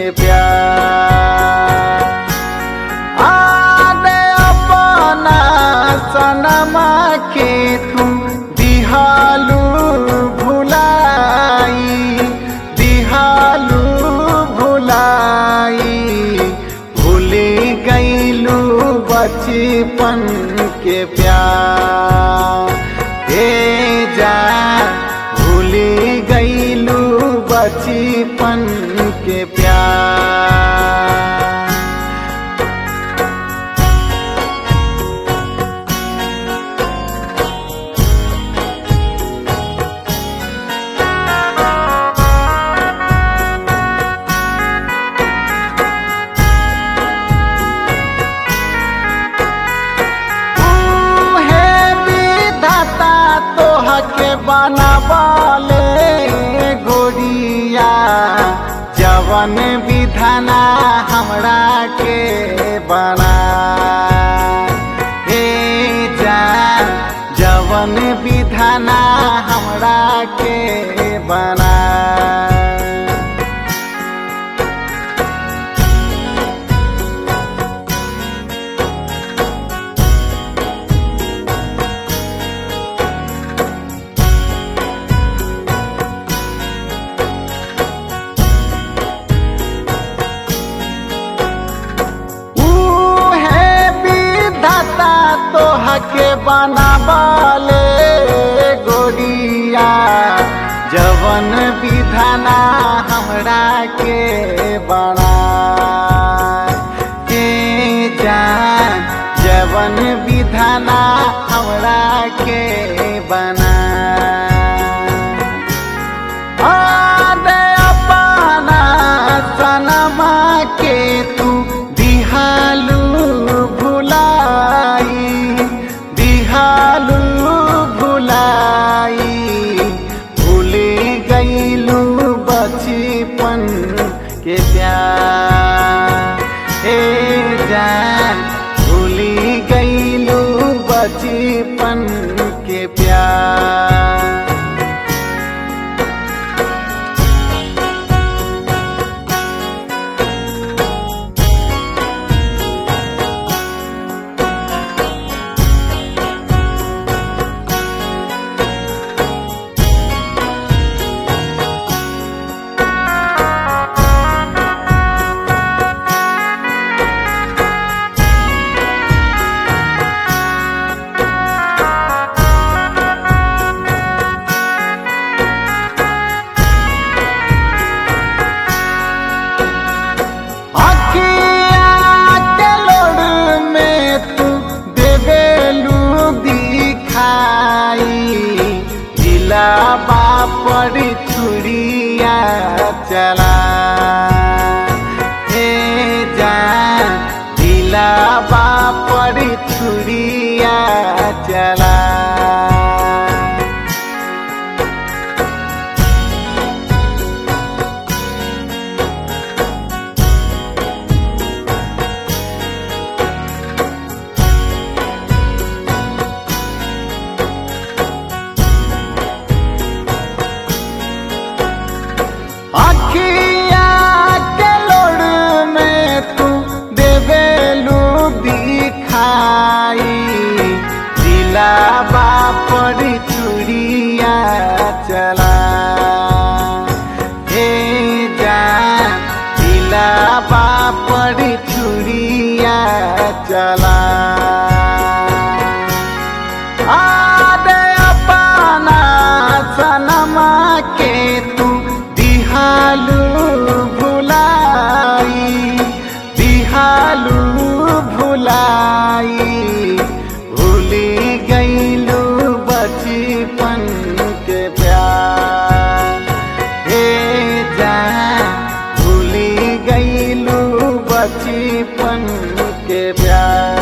के प्यार आदे अपना सनमा के तुम दिहालू भुलाई दिहालू भुलाई भूली गईलू बचपन के प्यार हे जा भूली गईलू बचपन के प्यार उहे विधाता तोहके बनबले गोरिया जवन विधाना हमरा के बना हे जान जवन विधाना हमरा के बना उहे विधाता तोहके बनाबले गोरिया जवन विधाना हमरा के बना के जान जवन विधाना हमरा के बना आदे अपना सनमा के तू दिहालू भुलाई दिहालू भुलाई भूली गईलू बचपन के प्यार हे जान भूली गईलू बचपन के प्यार अखिया के लोड़ में तू देवेलू दिखाई जिला बापर छुरिया चला हे जान जिला बापर छुरिया चला अखिया के लोड़ में तू देवेलू दिखाई जिला बापर चुरिया चला हे जान जिला बापर चुरिया चला आदे अपना सनमा के तू दिहालू भुलाई दिहालू भुलाई भूली गईलू बचपन के प्यार हे जान भूली गईलू बचपन के प्यार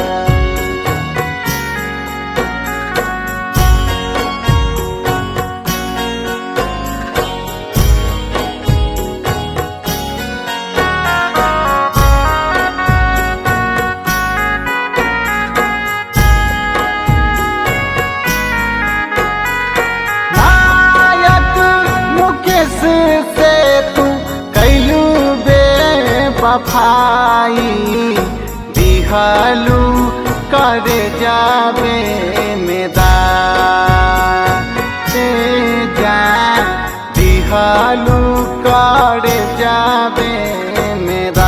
नायक मुकेश से तू कैलू बे बेवफाई दिहलू करे जाबे मेदा ते जा दिहलू करे जाबे मेदा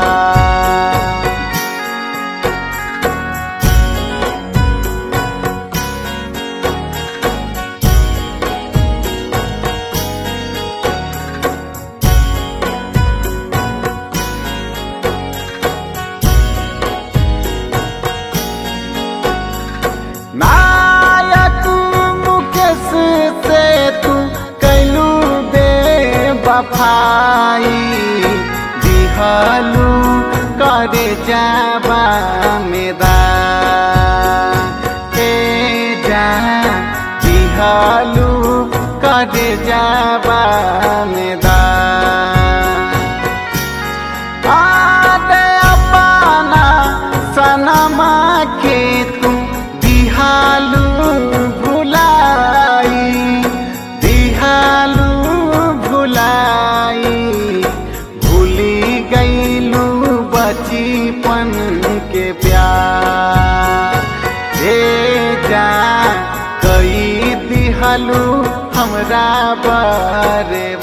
नायक मुकेश से तू कैलू बेवफाई दिहलू करे जाबा मेदा ए जा दिहलू करे जाबा मेदा आदे अपना सनमा के तू दिहालू भुलाई दिहालू भुलाई भूली गईलू बचपन के प्यार हे जा कई दिहलू हमरा बारे